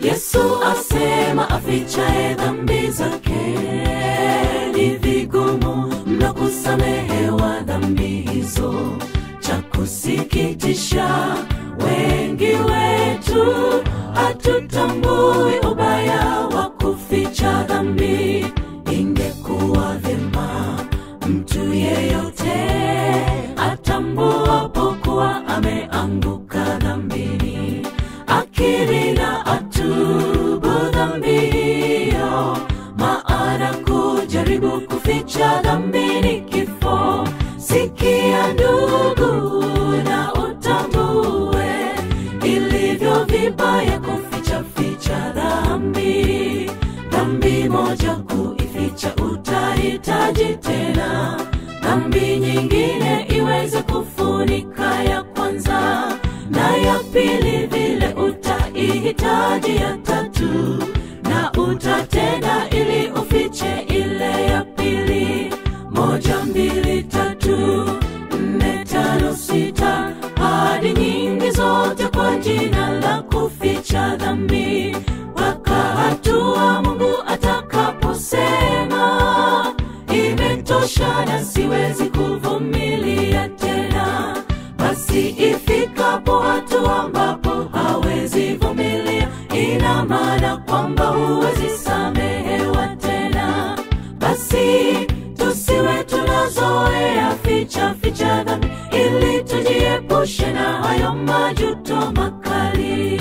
Yesu asema afichaye dhambi zake ni vigumu mno kusamehewa dhambi hizo. Cha kusikitisha, wengi wetu hatutambui ubaya wa kuficha dhambi. Ingekuwa vyema mtu yeyote atambuapo kuwa ameanguka dhambini, akiri na atubu dhambi hiyo, maana kujaribu kuficha dhambi ni kifo. Sikia ndugu, na utambue ilivyo vibaya kuficha ficha dhambi. Dhambi moja kuificha, utahitaji tena dhambi nyingine iweze kufunika ya kwanza, na ya pili vile utaihitaji ya tatu, na utatenda ili ufiche ile ya pili. Moja, mbili, tatu, nne, tano, sita, hadi nyingi zote kwa jina la kuficha dhambi, mpaka hatua Mungu atakaposema imetosha na siwezi kuvumilia tena. Basi ifikapo hatua ambapo hawezi vumilia, ina maana kwamba huwezi samehewa tena. Basi tusiwe tunazoea ficha ficha dhambi, ili tujiepushe na hayo majuto makali.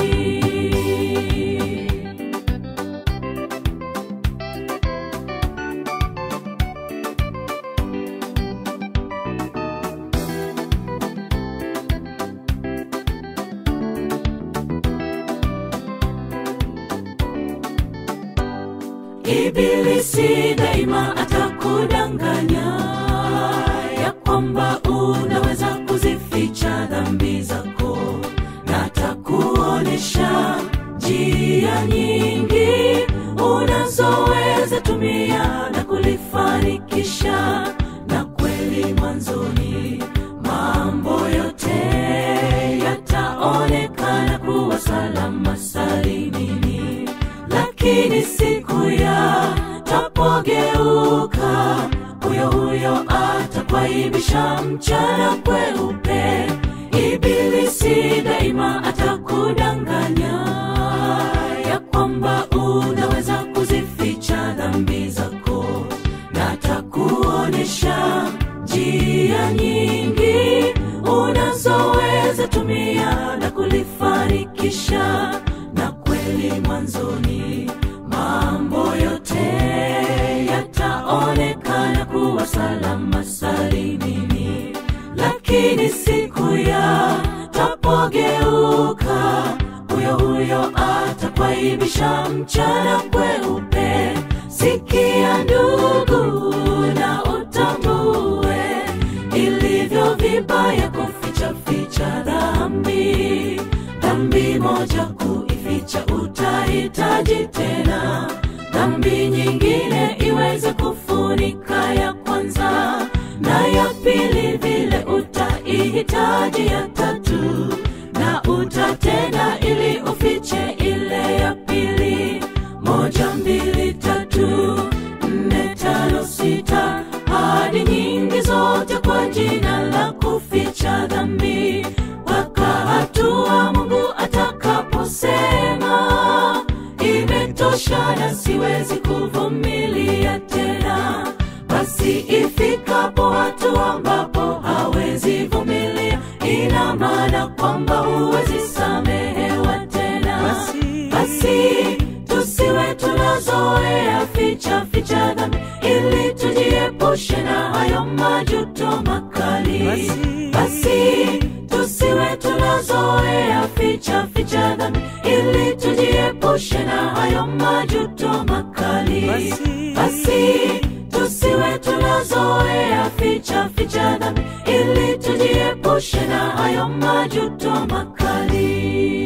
Ibilisi daima atakudanganya ya kwamba unaweza kuzificha dhambi zako, na atakuonesha njia nyingi unazoweza tumia na kulifanikisha. Na kweli mwanzoni mambo yote yataonekana kuwa salama salimini, lakini siku ya tapogeuka, huyo huyo atakwaibisha mchana kweupe. Ibilisi daima atakudanganya ya kwamba unaweza kuzificha dhambi zako, na atakuonesha njia nyingi unazoweza tumia na kulifanikisha. Na kweli mwanzoni mambo yote yataonekana kuwa salama salimini, lakini siku ya tapogeuka, huyo huyo atakwaibisha mchana kweupe. Sikia ndugu, na utambue ilivyo vibaya kuficha ficha dhambi. Dhambi moja kuificha, utahitaji tena dhambi nyingine iweze kufunika ya kwanza, na ya pili vile utaihitaji ya tatu, na utatenda ili ufiche ile ya pili. Moja, mbili, tatu, nne, tano, sita, hadi nyingi zote kwa jina la kuficha dhambi, mpaka hatua Mungu atakaposema imetosha na siwezi kuvumilia tena. Basi ifikapo hatua ambapo hawezi vumilia, ina maana kwamba huwezi samehewa tena. Basi- basi tusiwe tunazoea ficha ficha dhambi, ili tujiepushe na hayo majuto makali. Basi- basi tusiwe tunazoea ficha ficha dhambi, ili tujiepushe na hayo majuto makali. Basi- basi tusiwe tunazoea ficha ficha dhambi, ili tujiepushe na hayo majuto makali.